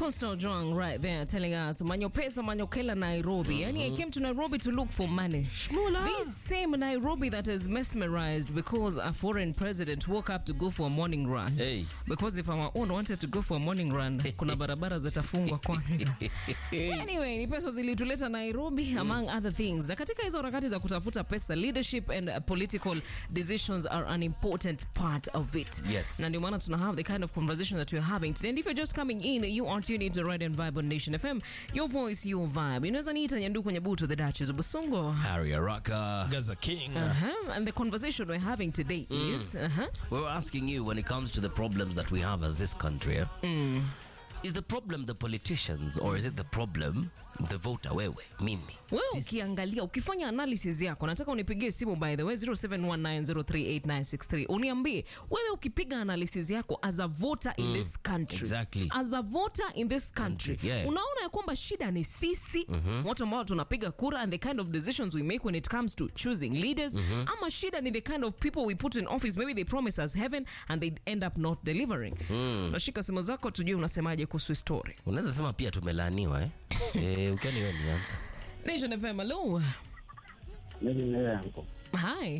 Coastal Drunk right there telling us Manyopesa Manyokela Nairobi. Yani I came to Nairobi to look for money. This same Nairobi that is mesmerized because a foreign president woke up to go for a morning run. Hey. Because if our own wanted to go for a morning run, kuna barabara zitafungwa kwanza. Anyway, ni pesa zilituleta Nairobi among other things. Na katika hizo harakati za kutafuta pesa, leadership and uh, political decisions are an important part of it. Yes. Na ndio maana tuna have the kind of conversation that we're having today. And if you're just coming in, you are tuned into the Right and Vibe on Nation FM. Your voice, your vibe. Inaweza niita Nyanduku Nyabuto, the Duchess of Busongo. Harry Araka. Gaza King. Uh-huh. And the conversation we're having today is uh-huh. We're asking you when it comes to the problems that we have as this country. eh? Is the problem the politicians or is it the problem the voter wewe mimi? wewe ukiangalia ukifanya analysis yako nataka unipigie simu by the way 0719038963 uniambie wewe ukipiga analysis yako as a voter in this country exactly. as a voter in this country Country, yeah. unaona ya kwamba shida ni sisi watu ambao tunapiga kura and the kind of decisions we make when it comes to choosing leaders ama shida ni the kind of people we put in office maybe they promise us heaven and they end up not delivering nashika simu zako tujue unasemaje kuhusu hii story Unaweza sema pia tumelaaniwa eh? eh ukani wewe nianza. Nation FM hello Mimi yangu hi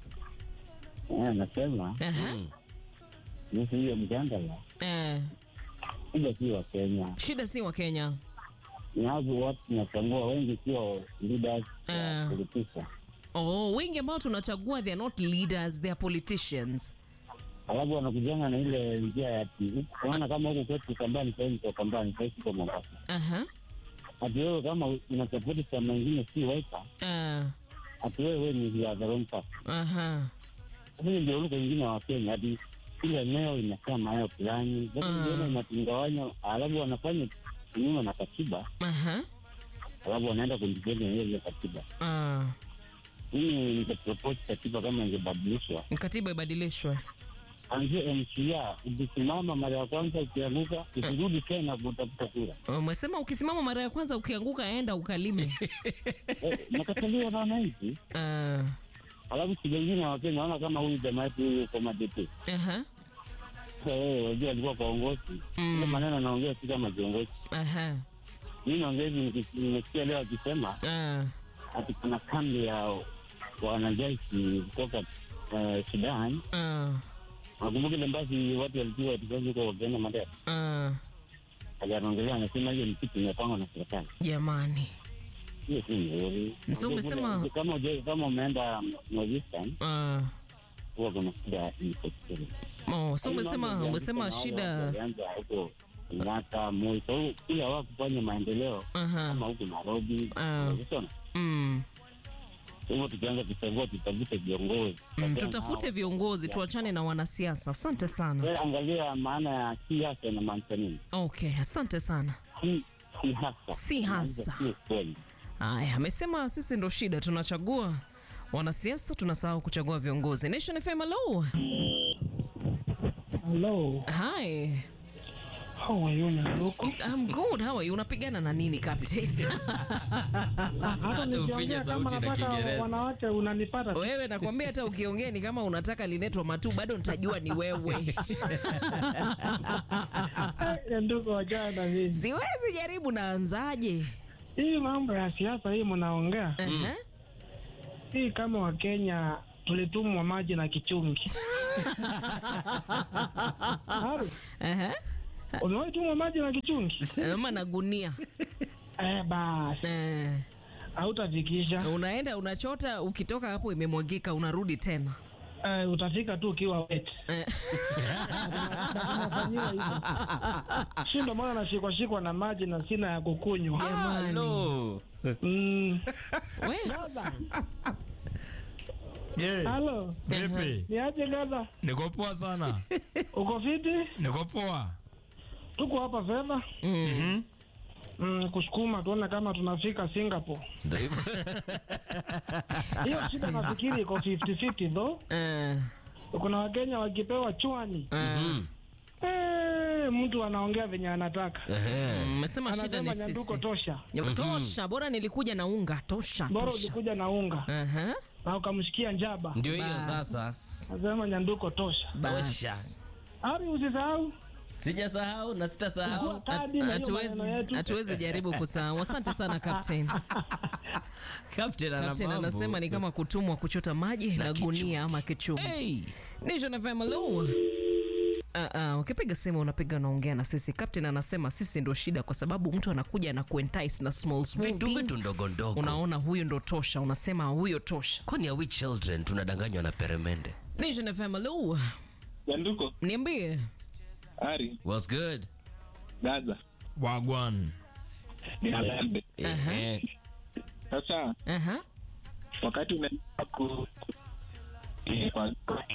nasema Aha. kuhusu hiyo mjadala, Eh, kuja si wa Kenya shida si wa Kenya. ni hapo watu tunachagua wengi, sio leaders Eh. wa politician. Oh, wengi ambao tunachagua they are not leaders, they are politicians. Alafu wanakujanga na ile njia ya ati unaona, kama huko kwetu Kambani, sasa niko Kambani, sasa siko Mombasa, Aha. ati wewe kama unasapoti chama ingine si Wiper, Uh, ati wewe ni ya the wrong party. aha. Lakini ndio lugha ingine wa Kenya, ati kila eneo inakaa maeneo fulani, lakini ndio inatungawanya, alafu wanafanya kinyume na katiba, Aha. alafu wanaenda kundipenda hiyo ile katiba. Uh, Mimi ningepropose katiba kama ingebadilishwa, katiba ibadilishwe. anzie MCA, ukisimama mara ya kwanza ukianguka, ukirudi tena kutafuta kura. Umesema ukisimama mara ya kwanza ukianguka enda ukalime. Eh, nakataliwa na wananchi. Uh, Alafu siku ingine Wakenya naona kama huyu jamaa yetu huyu kwa madete aha. wajua alikuwa kwa uongozi ile maneno anaongea si kama kiongozi. Aha. Mimi naongezi niki- nimesikia leo akisema Uh, ati kuna kambi ya wanajeshi kutoka eh, Sudan. uh, Nakumbuka ile basi watu walikuwa watukazi huko wakienda Mandera, uh, akaongelea anasema hiyo ni kitu imepangwa na serikali. jamani. hiyo si nzuri. So Unajua umesema- kule- kama uje- kama umeenda Northeastern Uh, huwa kuna shida ya insecurity. oh, so umesema Mambo umesema yalianza na shida. wale walianza huko Kenyatta, Moi, so hiyo kila hawakufanya maendeleo Aha. kama huko Nairobi. Ah. Unaona? Mm. Kwa hivyo tukianza kuchagua tutafute viongozi. Mm, Tena tutafute hao- viongozi tuachane na wanasiasa. Asante sana. Wewe angalia maana ya siasa inamaanisha nini? Okay, asante sana. Si si hasa. Si hasa. Si kweli. Aya, amesema sisi ndo shida, tunachagua wanasiasa, tunasahau kuchagua viongozi. Nation FM, hello. Hello, Hi. how are you Nyanduku? I'm good. How are you? Unapigana na nini captain? Hata nikiongea kama sauti na napata Kiingereza. wanawake unanipata tu. Wewe nakwambia hata ukiongea ni kama unataka linetwa matu bado nitajua ni wewe. Eh, Nyanduku wajana na mimi. Siwezi jaribu naanzaje? Hii mambo ya siasa hii mnaongea Aha. hii, kama Wakenya tulitumwa maji na kichungi. Haru, Aha. Umewahi tumwa maji na kichungi? Ama na gunia. Eh, basi Eh, hautafikisha. unaenda unachota, ukitoka hapo imemwagika, unarudi tena. Eh, utafika tu ukiwa wet. Eh. Tunafanyiwa hivyo. Si ndo maana nashikwa shikwa na maji na sina ya kukunywa. Jamani. Hello. Mm. Wewe Gaza. Yeah. Halo, Vipi? ni aje Gaza? Niko poa sana. Uko fiti? Niko poa. Tuko hapa fedha Mhm. mm, kusukuma tuone kama tunafika Singapore. Ndio hivyo. Hiyo shida nafikiri iko 50-50 though. Eh, Kuna Wakenya wakipewa chwani eh, eh, mtu anaongea venye anataka, Ehe. mmesema shida ni anasema nyanduko sisi. tosha, Ya, Tosha, bora nilikuja na unga. Tosha, bora tosha. ulikuja na unga Aha. na ukamshikia njaba, Ndio hiyo Bas. sasa. nasema nyanduko tosha. Bas. Tosha. Ari, usisahau sijasahau na sitasahau Kadi na hiyo Hatuwezi maneno yetu. hatuwezi jaribu kusahau. Asante sana Captain. Captain ana Captain mambo. anasema ni kama kutumwa kuchota maji na, kichwa. gunia ama kichuma. Hey. Nation FM, hello. Uh, uh, ukipiga simu unapiga unaongea na sisi. Captain anasema sisi ndo shida, kwa sababu mtu anakuja na kuentice na small small vitu things. vitu ndogo ndogo Unaona huyo ndo tosha, unasema huyo tosha. kwani are we children tunadanganywa na peremende Nation FM, hello. Nyanduko, Niambie. Ari, was good Gaza, Wagwan. ni Alambe. Aha. Eh, Sasa Aha. wakati unaenda ku eh, kwa-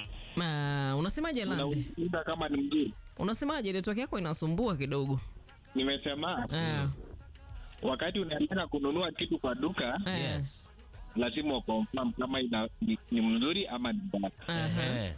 Ma, unasemaje Lande? unauliza kama ni mzuri, Unasemaje network yako inasumbua kidogo. nimesema Ah, wakati unaenda kununua kitu kwa duka ah, yes lazima uconfirm kama ina, ni, ni mzuri ama ni mbaya. aha, Eh,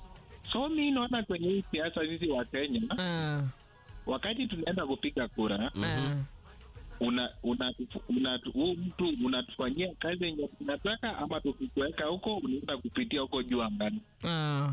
So mi naona kwenye hii siasa sisi wa Kenya, ah, wakati tunaenda kupiga kura ah. una, una, una, huu mtu unatufanyia kazi yenye tunataka ama tukikuweka huko unaenda kupitia huko juu angani. Ah,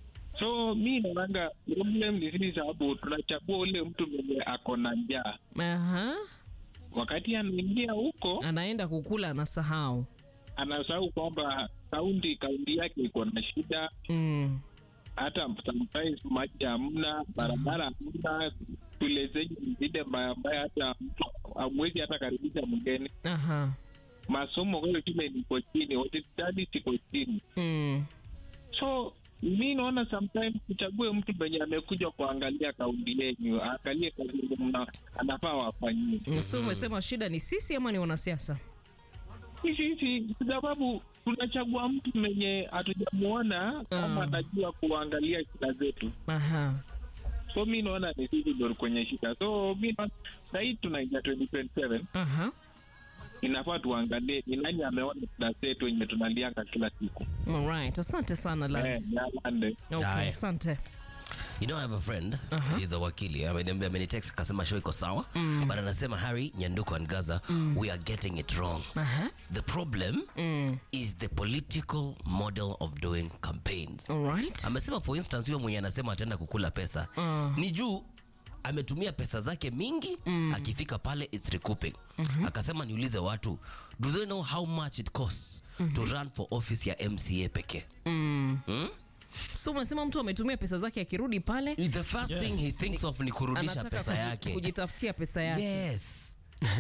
so mi naonanga problem ni sisi sababu tunachagua ule mtu mwenye ako na njaa aha. wakati anaingia huko Anaenda kukula anasahau. anasahau kwamba kaunti kaunti yake iko na shida Mm. hata sometimes maji hamna barabara hamna shule zenyu ni zile mbaya mbaya hata mtu amwezi hata karibisha mgeni Aha. masomo kwayo shule niko chini hospitali siko chini Mm. so mi naona sometimes tuchague mtu mwenye amekuja kuangalia kaunti yenyu aangalie kazi yenye mna- anafaa wafanyie So umesema shida ni sisi ama ni wanasiasa? hizi hizi kwa sababu tunachagua mtu mwenye hatujamuona kama Ah. anajua kuangalia shida zetu Aha. so mi naona ni sisi ndo kwenye shida so mi naona sahii tunaingia 2027 Aha. inafaa tuangalie ni nani ameona shida zetu yenye tunalianga kila siku Alright. Asante sana Lande. eh, yalande Okay, Haya. asante. you know i have a friend he's a wakili ameniambia amenitext akasema show iko sawa but anasema harry nyanduko and gaza we are getting it wrong Aha. the problem is the political model of doing campaigns Alright. amesema for instance huyo mwenye anasema ataenda kukula pesa ni juu ametumia pesa zake mingi akifika pale its recouping akasema niulize watu do they know how much it costs to run for office ya mca pekee Hmm? So umesema mtu ametumia pesa zake akirudi pale the first thing he thinks of ni kurudisha anataka pesa kuji- yake kujitafutia pesa yake. yes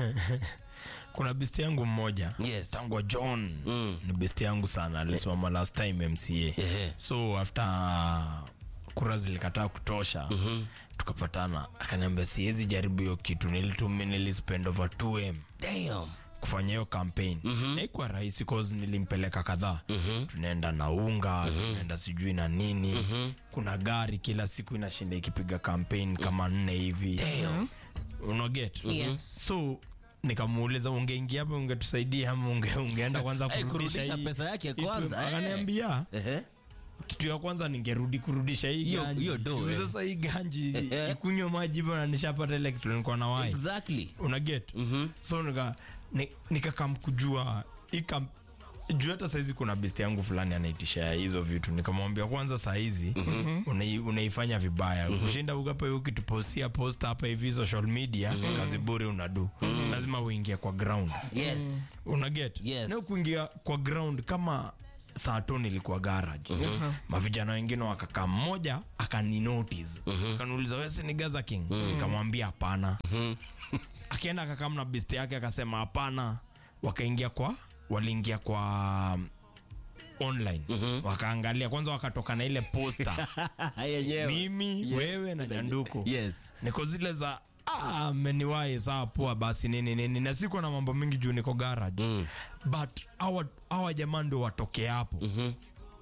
kuna besti yangu mmoja Yes. tangwa john Mm. ni besti yangu sana alisimama last time mca Ehe. so after kura zilikataa kutosha tukapatana akaniambia siwezi jaribu hiyo kitu nilitumi nilispend over 2m damn kufanya hiyo campaign haikuwa rahisi cause nilimpeleka kadhaa tunaenda na unga tunaenda sijui na nini kuna gari kila siku inashinda ikipiga campaign kama nne hivi unaget Yes. so nikamuuliza ungeingia hapa ungetusaidia ama unge, ungeenda kwanza Eh, kurudisha kurudisha hii- pesa yake hii tu- kwanza, eh. akaniambia Ehe. kitu ya kwanza ningerudi kurudisha hii Hiyo- ganji. hiyo do, Juu eh. sasa hii ganji Eh. ikunywa maji hivyo na nishapata ile kitu nilikuwa na wai exactly unaget so nika ni- nikakam kujua ika juu hata saizi kuna besti yangu fulani anaitisha hizo vitu nikamwambia kwanza sahizi unai, unaifanya vibaya kushinda ukapa ukitupostia post hapa hivi social media kazi bure unadu lazima uingie kwa ground yes unaget Yes. na kuingia kwa ground kama saa to nilikuwa garage mavijana wengine wakakaa mmoja akaninotice akaniuliza wesi ni gaza king nikamwambia hapana akienda akakaa na best yake akasema hapana wakaingia kwa waliingia kwa um, online wakaangalia kwanza wakatoka na ile posta yenyewe mimi wewe na nyanduko yes niko zile za "Ah, mmeniwahi saa poa basi nini nini na siko na mambo mingi juu niko garage mm. but hawa hawa jamaa ndio watoke hapo mm-hmm.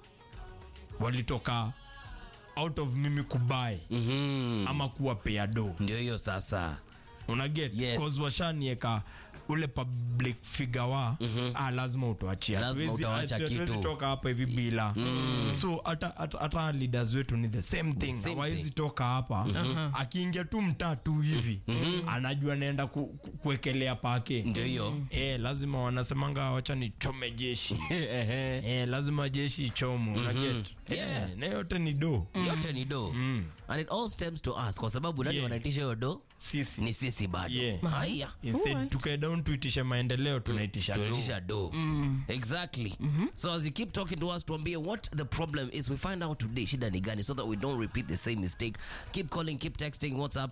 walitoka out of mimi kubai Mhm. ama kuwapea do ndio hiyo sasa unaget Yes. cause washanieka ule public figure wa ah, lazima utuachia Lazima Hatuwezi- utawacha hatuwezi kitu. toka hapa hivi bila so hata hata- hata leaders wetu ni the same thing same hawawezi thing. toka hapa akiingia tu mtaa tu hivi anajua naenda ku, ku, kuwekelea pake ndio hiyo Eh, lazima wanasemanga wacha nichome jeshi eh, lazima jeshi ichomo unaget Yeah. eh, na yote ni do yote ni do and it all stems to us kwa sababu nani Yeah. wanaitisha hiyo do sisi ni sisi bado Yeah. haya instead Alright. tukae down tuitishe maendeleo tunaitisha do tunaitisha do exactly so as you keep talking to us tuambie what the problem is we find out today shida ni gani so that we don't repeat the same mistake keep calling keep texting whatsapp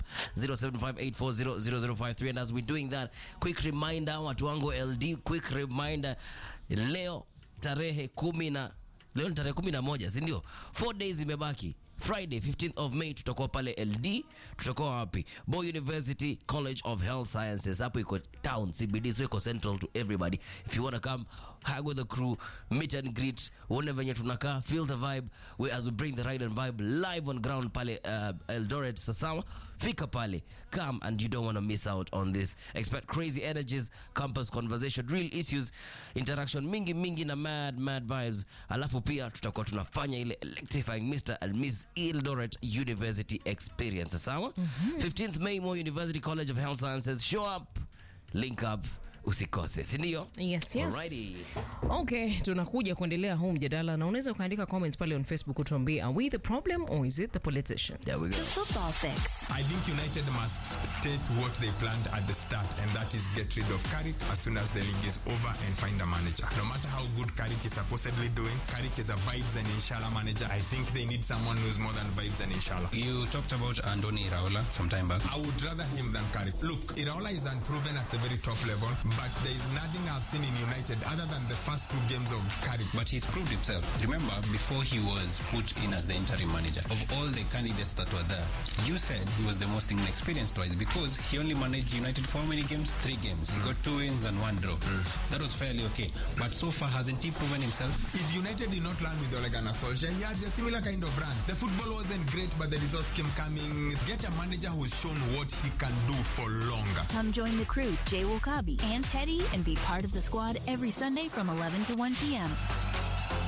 0758400053 and as we're doing that quick reminder watu wangu ld quick reminder leo tarehe kumi na leo ni tarehe kumi na moja sindio four days imebaki friday 15th of may tutakuwa pale ld tutakuwa wapi boy university college of health sciences hapo iko town cbd so iko central to everybody if you wanna come hang with the crew meet and greet uone venye tunakaa feel the vibe we, as we bring the ride and vibe live on ground pale uh, eldoret sasawa fika pale come and you don't want to miss out on this expect crazy energies campus conversation real issues interaction mingi mingi na mad mad vibes alafu pia tutakuwa tunafanya ile electrifying mr and miss eldoret university experience sawa 15th may Moi university college of health sciences show up link up usikose sindio yes yes Alrighty. okay tunakuja kuendelea huu mjadala na unaweza ukaandika comments pale on facebook utuambie are we the problem or is it the politicians there we go The football fix. I think United must state what they planned at the start, and that is get rid of Carrick as soon as the league is over and find a manager. No matter how good Carrick is supposedly doing, Carrick is a vibes and inshallah manager. I think they need someone who's more than vibes and inshallah. You talked about Andoni Iraola some time back. I would rather him than Carrick. Look, Iraola is unproven at the very top level, but there is nothing I've seen in United other than the first two games of Carrick. But he's proved himself. Remember, before he was put in as the interim manager, of all the candidates that were there, you said he was the most inexperienced wise because he only managed United for how many games? Three games. He got two wins and one draw. That was fairly okay. But so far, hasn't he proven himself? If United did not learn with Ole Gunnar Solskjaer, he had a similar kind of run. The football wasn't great, but the results came coming. Get a manager who's shown what he can do for longer. Come join the crew, Jay Wakabi and Teddy, and be part of the squad every Sunday from 11 to 1 p.m.